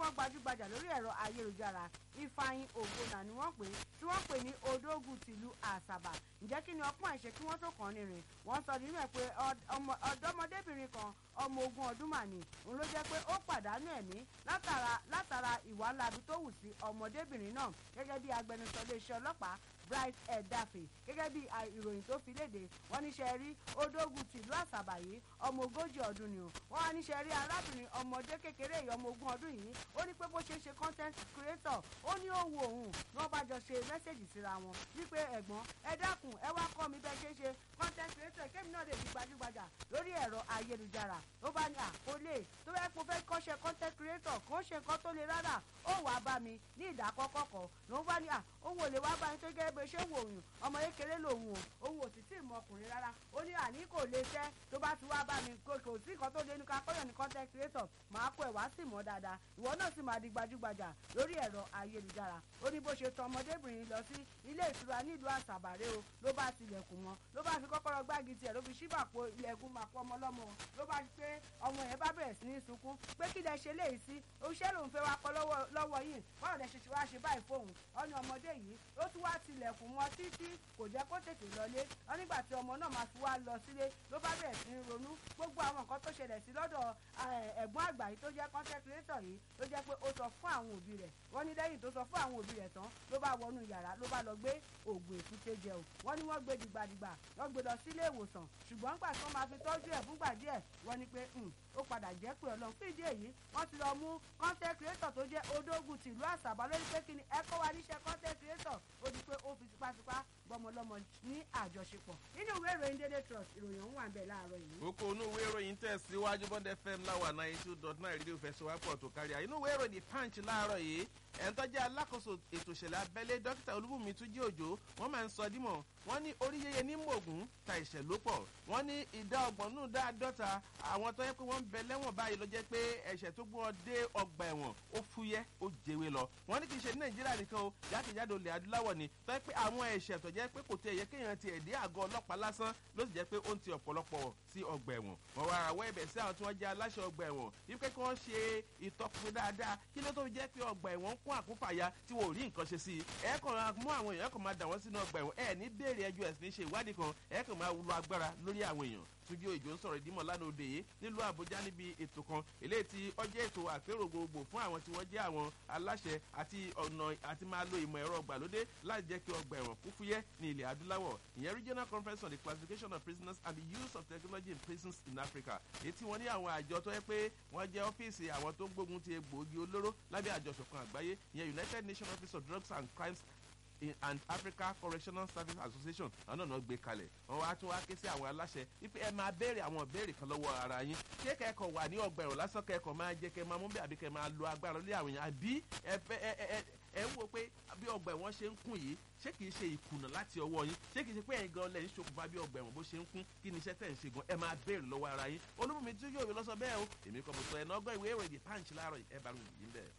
kan gbajúgbajà lórí ẹ̀rọ ayélujára ifeanyi ògbónà ni wọ́n pè tí wọ́n pè ní odógù tìlú àṣàbà ǹjẹ́ kí ni ọpọ́n àìṣe kí wọ́n tó kàn ní rìn wọ́n sọ nínú ẹ̀ pé ọ̀dọ́mọdébìnrin kan ọmọ ogún ọdún mà ní òun ló jẹ́ pé ó pàdánù ẹ̀mí látara látara ìwà ńlábi tó wù sí ọmọdébìnrin náà gẹ́gẹ́ bí agbẹnusọ iléeṣẹ́ ọlọ́pàá bright edafe gẹ́gẹ́ bí ìròyìn tó fi léde wọ́n níṣẹ́ rí odógun tìlú àṣàbà yìí ọmọ ogójì ọdún ni o wọ́n wá níṣẹ́ rí arábìnrin ọmọdé kékeré yìí ọmọ ogún ọdún yìí ó ní pé bó ṣe ṣe content creator ó ní ó wo òun ní wọ́n bá jọ ṣe mẹ́sẹ̀gì síra wọn wípé ẹ̀gbọ́n ẹ dákun ẹ wá kọ́ mi bẹ́ẹ̀ ṣe ṣe content creator kémi náà lè di gbajúgbajà lórí ẹ̀rọ ayélujára ó bá ní àkólé tó bẹ́ẹ̀ kó fẹ́ kọ́ṣẹ́ content creator kó ṣe nǹkan tó le rárá ó wàá bá mi ní ìdákọ́kọ́ kan ló bá ní à òun ò lè wá bá mi tó gẹ́gẹ́ bó ṣe wò òun ọmọ kékeré lòun o òun ò sì tí ì mọ ọkùnrin rárá ó ní àní kò lè fẹ́ tó bá ti wá bá mi kò sí nǹkan tó lé ní ká kọ́yọ̀ ní content creator máa kó ẹ̀ wá sì mọ́ dáadáa ìwọ náà sì máa di gbajúgbajà lórí ẹ̀rọ ayélujára ó ní bó ṣe tọ ọmọdébìnrin lọ sí ilé ìtura nílùú àṣàbàrẹ́ o ló bá tilẹ̀kùn wọn ló bá fi kọ́kọ́rọ́ gbági tiẹ̀ ló fi ṣíbàpò ilẹ̀kùn màpọ̀ ọmọ lọ́mọ ló bá pé ọmọ yẹn bá bẹ̀rẹ̀ sí ní sunkún pé kí lẹ ṣe léyìí sí oṣẹ́ lòun fẹ́ wá kọ́ lọ́wọ́ yìí báwo lẹ ṣe ṣe wá ṣe báyìí fóun ọ̀nà ọmọdé yìí ó tún wá tilẹ̀kùn mọ́ títí kò jẹ́ kó tètè lọlé wọn nígbà tí ọmọ náà máa fi wá lọ sílé ló bá bẹ̀rẹ̀ sí ní ronú gbogbo àwọn nǹkan tó ṣẹlẹ̀ sí lọ́dọ̀ ẹ̀gbọ́n àgbà yìí tó jẹ́ content creator yìí ló jẹ́ pé ó sọ fún àwọn òbí rẹ̀ wọ́n ní lẹ́yìn tó sọ fún àwọn òbí rẹ̀ tán ló bá wọnú yàrá ló bá lọ gbé oògùn èkúté jẹ o wọ́n ní wọ́n gbé dìgbàdìgbà wọ́n gbé lọ sílé ìwòsàn ṣùgbọ́n nígbà tí wọ́n máa fi tọ́jú ẹ̀ fúngbà díẹ̀ wọ́n ní pé ó padà jẹ́ pé ọlọ́run fún ìdí èyí wọ́n ti lọ mú content creator tó jẹ́ odógùn tìlú àṣàbà lórí pé kí ni ẹ kọ́ wa níṣẹ́ content creator ó di pé ó fi tipátipá bọ́mọlọ́mọ ní àjọṣepọ̀ nínú ìwé ìròyìn dédé trust ìròyìn ọ̀hún wà ń bẹ̀ láàárọ̀ yìí. kókó inú ìwé ìròyìn tẹ̀síwájú bond fm láwà ninety two dot nine rédíò fẹsẹ̀wápọ̀ tó kárí àyínú ìwé ìròyìn punch láàárọ̀ yìí ẹ̀ńtọ́jà alákòóso ètò ìṣẹ̀lẹ̀ abẹ́lé dókítà olúbùnmi túnjí òjò wọ́n máa ń sọ dímọ̀ wọ́n ní orí yẹyẹ ní mògùn ta ìṣẹ̀ ló pọ̀ wọ́n ní ìdá ọgbọ̀n nù dá àádọ́ta àwọn tó yẹ pé wọ́n ń bẹ lẹ́wọ̀n báyìí ló jẹ́ pé ẹ̀ṣẹ̀ tó gbọ́n dé ọgbà ẹ̀wọ̀n ó fúyẹ́ ó jẹwé lọ wọ́n ní kì í ṣe ní nàìjíríà nìkan o jákèjádò ilẹ̀ adúláwọ̀ ni tó yẹ pé àwọn ẹ̀ṣẹ̀ tó jẹ́ pé kò tẹ ẹ̀yẹ kéèyàn ti ẹ̀dí àgọ́ ọlọ́pàá lásán ló sì jẹ́ pé ó ń ti ọ̀pọ̀lọpọ̀ sí ọgbà ẹ̀wọ̀n wọ́n wá àwọ̀ ẹ̀bẹ̀ sí àwọn tí wọ́n jẹ́ aláṣẹ ọgbà ẹ̀wọ̀n wípé kí wọ́n ṣe ìtọ́pinpin dáadáa kí ló tó fi jẹ́ pé ọgbà ẹ̀wọ̀n ń kún àkúfàyà tí wọ́n ò rí nǹkan ṣe sí i ẹ̀ kàn mú àwọn èèyàn kàn máa dà wọ́n sínú ọgbà ẹ̀wọ̀n ẹ̀ ní béèrè ẹjọ́ ẹ̀sìn ṣe ìwádìí kan ẹ̀ kàn máa lo agbára lórí àwọn èèyàn túnjí òjò ń sọ̀rọ̀ ìdímọ̀ lánàá òde yìí nílùú àbújá níbi ètò kan eléyìí tí ọjọ́ ètò àpérò gbogbo fún àwọn tí wọ́n jẹ́ àwọn aláṣẹ àti ọ̀nà àti máa lo ìmọ̀ ẹ̀rọ ọgbàlódé láti jẹ́ kí ọgbà ẹ̀wọ̀n kú fúyẹ́ ní ilẹ̀ adúláwọ̀ ìyẹn regional conference on the classification of prisoners and the use of technology in prisons in africa èyí tí wọ́n ní àwọn àjọ tó yẹ pé wọ́n jẹ́ ọ́fíìsì àwọn tó ń gbógun ti egbòogi olóró lábẹ́ àjọṣọ̀kan àgbáyé ìyẹn united nations office of drugs and crimes and africa correctional service association àwọn náà gbé kalẹ̀ wọn wá tún wá ké sí àwọn aláṣẹ wípé ẹ máa béèrè àwọn ìbéèrè kan lọ́wọ́ ara yín ṣé kẹ́kọ̀ọ́ wà ní ọgbà ẹ̀rọ lásán kẹ́kọ̀ọ́ máa jẹ́ kẹ́ máa mú bẹ́ẹ̀ àbí kẹ́ máa lo agbára lé àwọn èèyàn àbí ẹ fẹ́ ẹ ẹ ẹ ń wo pé bí ọgbà ẹ̀wọ̀n ṣe ń kún yìí ṣé kìí ṣe ìkùnà láti ọwọ́ yín ṣé kìí ṣe pé ẹ̀yin gan lẹ́yìn ṣokùnfà bí ọgbà ẹ̀wọ̀n bó ṣe ń kún kí ni iṣẹ́ tẹ̀ ń ṣe gan ẹ máa béèrè lọ́wọ́ ara yín olúmọ̀mí tí yóò rí lọ́sọ bẹ́ẹ̀ o èmi kọ́ mo sọ ẹ̀ náà gbọ́ ìwé ìròyìn punch láàárọ̀ ẹ̀ bá mi yìí bẹ́ẹ̀.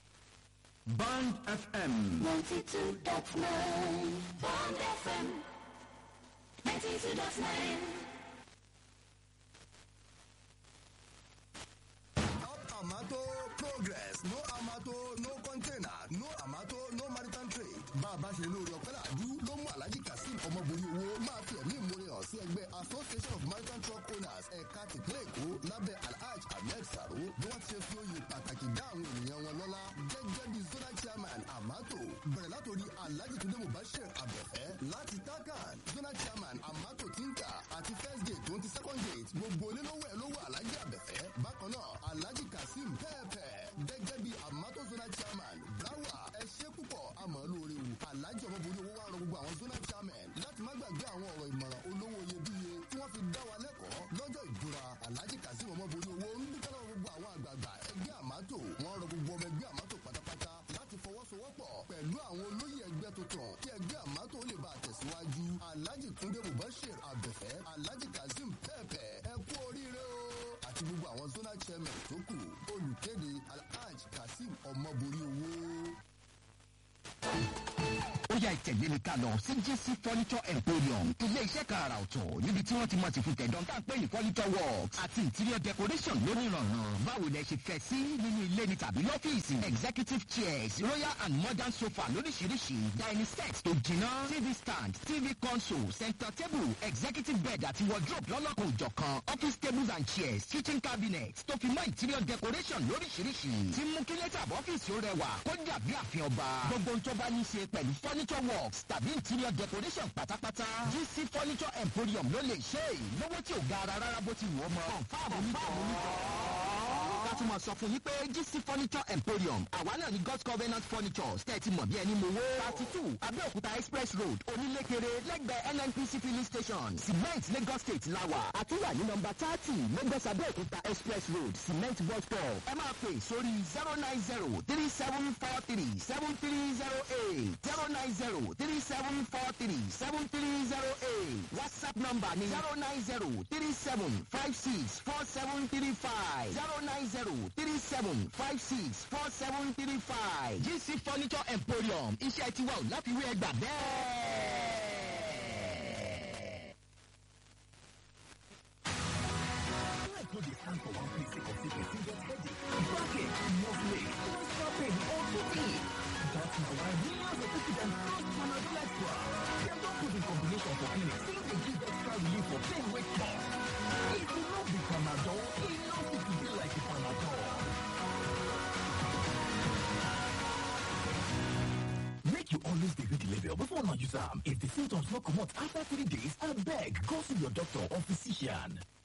Band FM. 92.9 Bond FM 92.9 Amato progress no amato no container no amato no maritime trade. bá a bá ṣe lórí ọ̀pẹ́ làdú ló mú alhaji kazeem ọmọbìnrin owó máa fi ẹ̀mí ìmúre hàn sí ẹgbẹ́ association of maritime truck owners ẹ̀ka tìpínlẹ̀ èkó lábẹ́ alhaj ahmed saro bí wọ́n ti ṣe fi oyè pàtàkì dá àwọn ènìyàn wọn lọ́lá gẹ́gẹ́ bí zonal chairman amato bẹ̀rẹ̀ látòrí alhaji tunde mubashir abẹ́fẹ́ láti takan zonal chairman amato tinka àti first gate tó ń ti second gate gbogbo onílówó ẹ̀ lówó alhaji abẹ́fẹ́ bákan náà alhaji kazeem pẹ́ẹ́pẹ́ gẹ́gẹ́ bí amato zonal chairman brawa ẹ ṣe púpọ̀ àmọ́ lóore wù alhaji ọmọbìnrin owó wa rọ gbogbo àwọn zonal chairman láti má gbàgbé àwọn ọ̀rọ̀ ìmọ̀ràn olówó iyebíye tí wọ́n fi dá wa lẹ́kọ̀ọ́ lọ́jọ́ ìbúra alhaji kazeem ọmọbìnrin owó ń dúpẹ́ lọ́wọ́ gbogbo àwọn àgbààgbà ẹgbẹ́ àmátò wọ́n rọ gbogbo ọmọ ẹgbẹ́ àmátò pátápátá láti fọwọ́sowọ́pọ̀ pẹ̀lú àwọn olóyè ẹgbẹ́ tuntun kí ẹgbẹ́ àmátò lè bá a tẹ̀síwájú alhaji túnde mubashir abẹ́fẹ́ alhaji kazeem pẹ́ẹ́pẹ́ ẹ kú oríire o àti gbogbo àwọn zonal chairman tó kù olùkéde alhaj kazeem ọmọbìnrin owó. ó yá ìtẹ̀lé mi ká lọ sí GC furniture emporium ilé iṣẹ́ kan àrà ọ̀tọ̀ níbi tí wọ́n ti mọ̀ ti fún tẹ̀dán tá à ń pè ní furniture works àti interior decoration lónìrànràn báwo lẹ ṣe fẹ́ sí nínú ilé ni tàbí lọ́fíìsì executive chairs royal and modern sofa lóríṣiríṣi dining set tó jiná tv stand tv console center table executive bed àti wardrobe lọ́lọ́kan òjọ̀kan office tables and chairs kitchen cabinets tó fi mọ́ interior decoration lóríṣiríṣi tí mú kí lẹ́tà ọ́fíìsì ó rẹwà kó dàbí àfihàn ọba gbogbo ohun tó bá ní í ṣe pẹ̀lú furniture works tàbí interior decoration pátápátá gc furniture emporium ló lè ṣe é lówó tí ò ga ara rárá bó ti wù ọ́ mọ́ fáàmù onítọ̀ ká tún máa sọ fún yín pé gc furniture emporium àwa náà ní god's covenant furniture tẹ́tí mọ̀ bí ẹni mọ̀ wó. thirty two abẹ́òkúta express road onílékeré lẹ́gbẹ̀ẹ́ nnpc filling station cement lagos state lawa àtúwà ní nọmba thirty lagos abẹ́òkúta express road cement bus stop ẹ máa pè sórí zero nine zero three seven four three seven three zero eight zero nine zero three seven four three seven three zero eight whatsapp number ni zero nine zero three seven five six four seven three five zero nine zero three seven five six four seven three five gc furniture emporium iṣẹ́ tiwa ò láfiwé ẹgbà bẹ́ẹ̀. Life no dey stand for one place sake of say person get headache, backache, muscle ache, menstrual pain or toothache. That na why millions of people dem trust Panadol Extra. Dem don put in combination for clinic say dey give extra relief for pain wey tough. If e no be Panadol, e no fit be like Panadol. Make you always dey read the label before una use am. If the symptoms no comot after three days, abeg go see your doctor or physician.